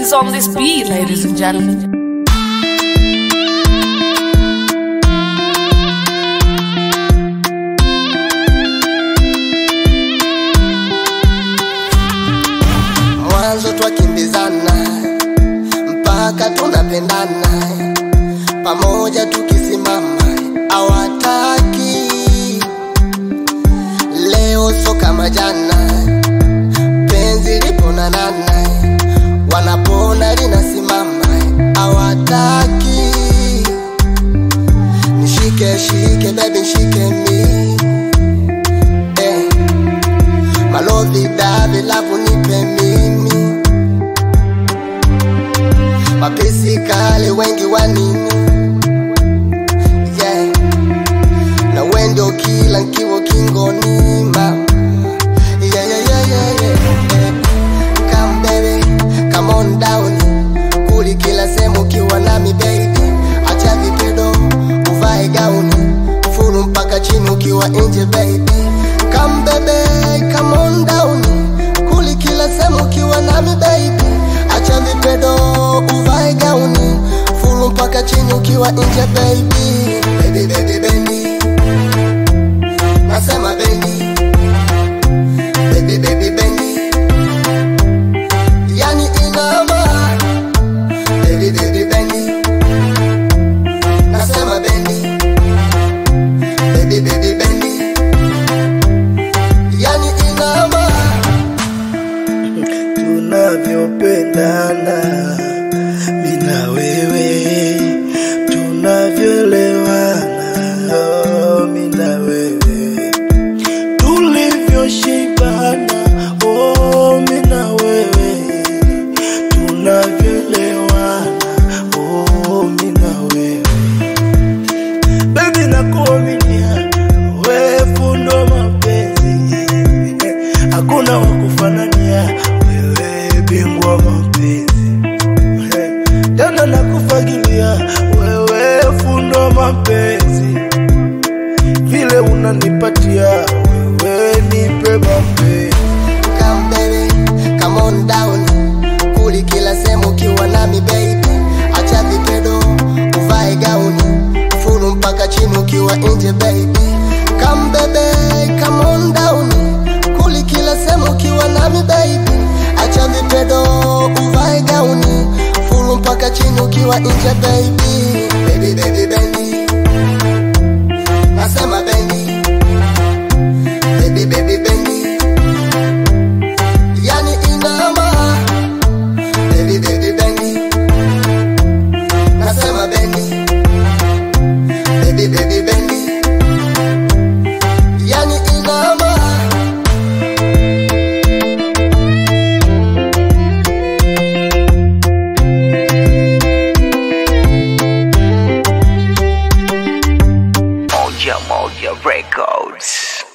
is on this beat, ladies and gentlemen. mwanzo twakimbizana mpaka tunapendana pamoja tukisimama awataki leo so kama jana penzi liponanana wanapona linasimama awataki nishike shike bebi nshike mi eh. Malovi davi lavu nipe mimi Mapesi kale wengi wanini yeah. Na wendo kila nkiwo kingoni ma yeah, yeah, yeah, yeah, yeah. yeah. Come baby, come on down Kuli kila sehemu ukiwa nami baby Acha vipedo, uvae gauni Furu mpaka chini ukiwa nje baby Come baby, come on down Kuli kila sehemu ukiwa nami baby Acha vipedo, uvae gauni Furu mpaka chini ukiwa nje baby Baby, baby, baby Nasema baby Baby, baby, baby Yani inama Baby, baby, baby Nasema baby Baby, baby, baby Yani inama tunavyopendana mina wewe tunavyoelewana oh, mina wewe tulivyoshibana oh, mina wewe tunavyoelewana oh, mina wewe Baby nakuaminia wewe fundo mapenzi hakuna wakufanania wewe bingwa mapenzi tena nakufagilia wewe fundo mapenzi vile unanipatia wewe nipe mapenzi Come baby, come on down Kuli kila sehemu ukiwa nami baby Acha vipedo, uvae gauni Furu mpaka chini ukiwa nje baby Come baby, come on down Kuli kila sehemu ukiwa nami baby Acha vipedo, uvae gauni Furu mpaka chini ukiwa nje baby Baby, baby, baby Nasema baby Baby, baby, baby Yani inama Baby baby baby Nasema baby Baby baby baby Yani inama Moja Moja Records.